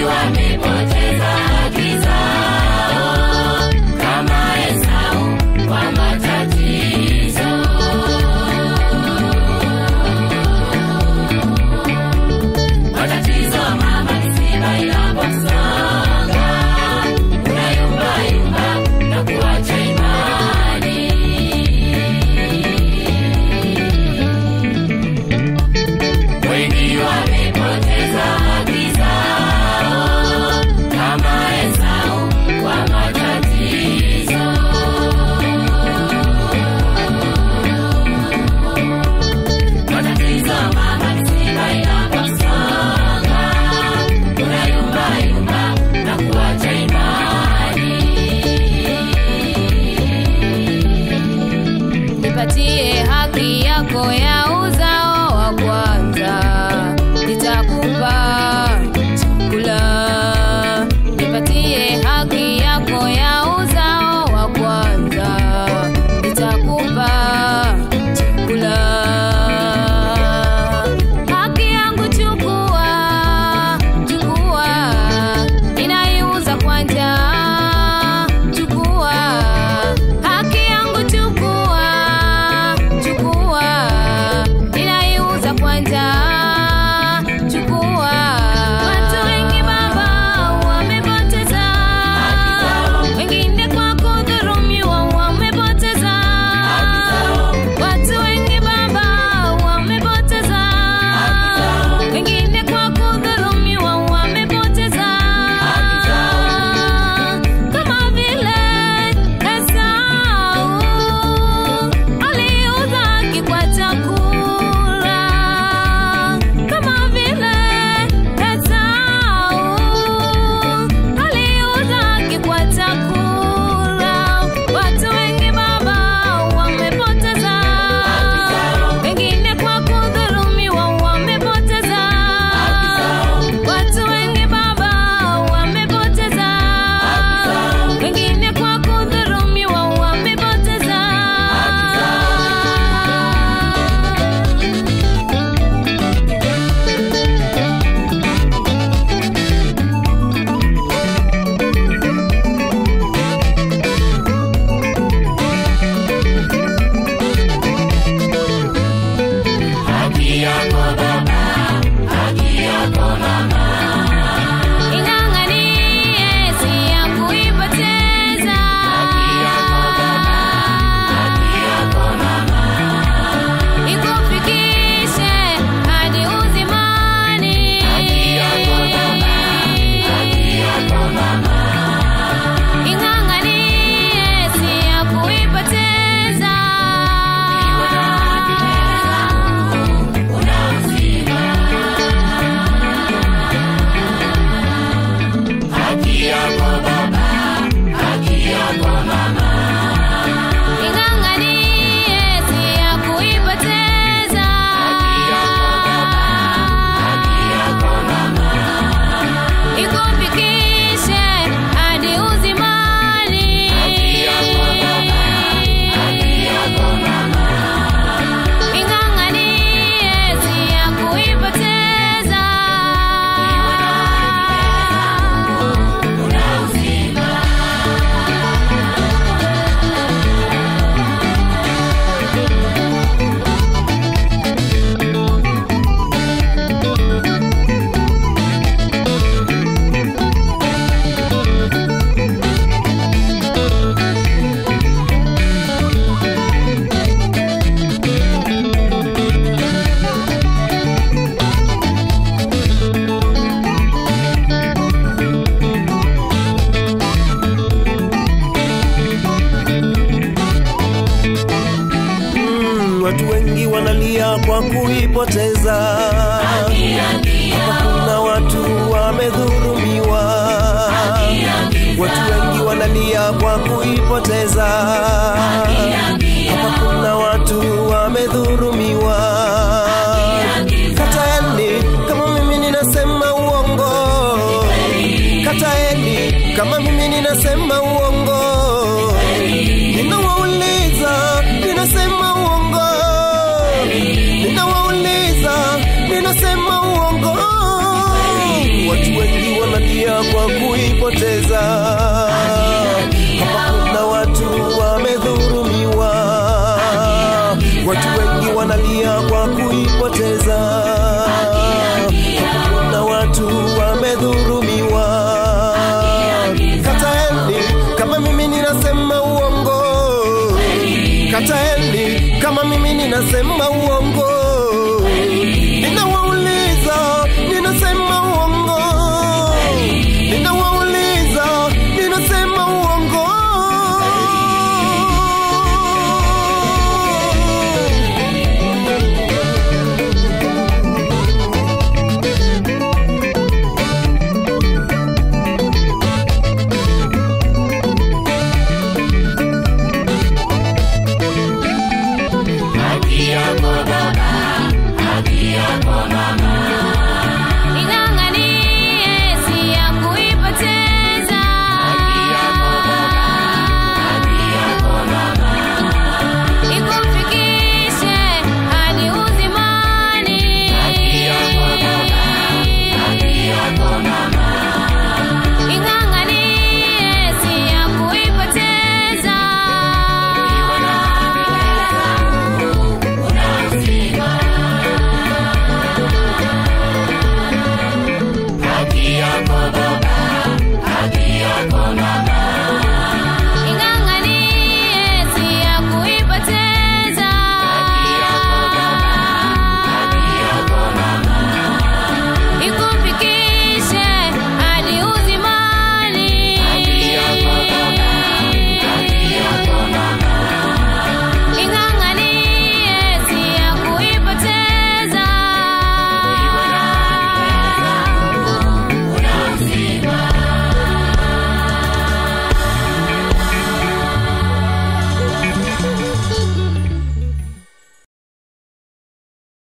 wamepoteza haki zao kama Esau kwa matatizo. Matatizo mama ni simba inapokusonga, unayumbayumba na kuacha imani. Wengi wamepoteza haki zao kama Esau kwa matatizo. Matatizo mama ni simba inaposonga, unayumbayumba na kuacha imani. nipatie haki yako ya uzao wa kwanza, nitakupa chakula. Nipatie haki yako ya uzao wa kwanza, nitakupa chakula. Haki yangu chukua, chukua, ninaiuza kwa njaa. Chukua haki yangu, chukua, chukua, ninaiuza kwa njaa. Chukua. Watu wengi baba wamepoteza, wengine kwa kudhulumiwa wamepoteza. Watu wengi baba wamepoteza, wengine kwa kudhulumiwa wamepoteza. Kama vile Esau aliuza haki kwa chakula, kama vile Esau aliuza haki kwa chakula. Watu wengi baba wamepoteza, wengine kwa kudhulumiwa wamepoteza. Watu wengi baba wamepoteza, wengine kwa kudhulumiwa wamepoteza. Haki yako baba, haki yako mama. Ing'ang'anie si ya kuipoteza. Ikufikishe hadi uzimani. Ing'ang'anie si ya kuipoteza. Haki yako baba, haki yako mama. Ing'ang'anie si ya kuipoteza. Ikufikishe hadi uzimani. Ing'ang'anie si ya kuipoteza. Mm, watu wengi wanalia kwa kuipoteza. Hapa kuna watu wamedhulumiwa. Watu wengi wanalia kwa kuipoteza. Hapa kuna watu wamedhulumiwa. Kataeni kama mimi ninasema uongo. Kataeni kama mimi ninasema uongo. Ninawauliza, ninasema uongo. Ninawauliza, ninasema uongo. Watu wengi wanalia wanalia kwa kuipoteza. Hapa kuna watu wamedhurumiwa, watu wengi wanalia kwa kuipoteza. Hapa kuna watu wamedhurumiwa. Kataeni kama mimi ninasema uongo, kataeni kama mimi ninasema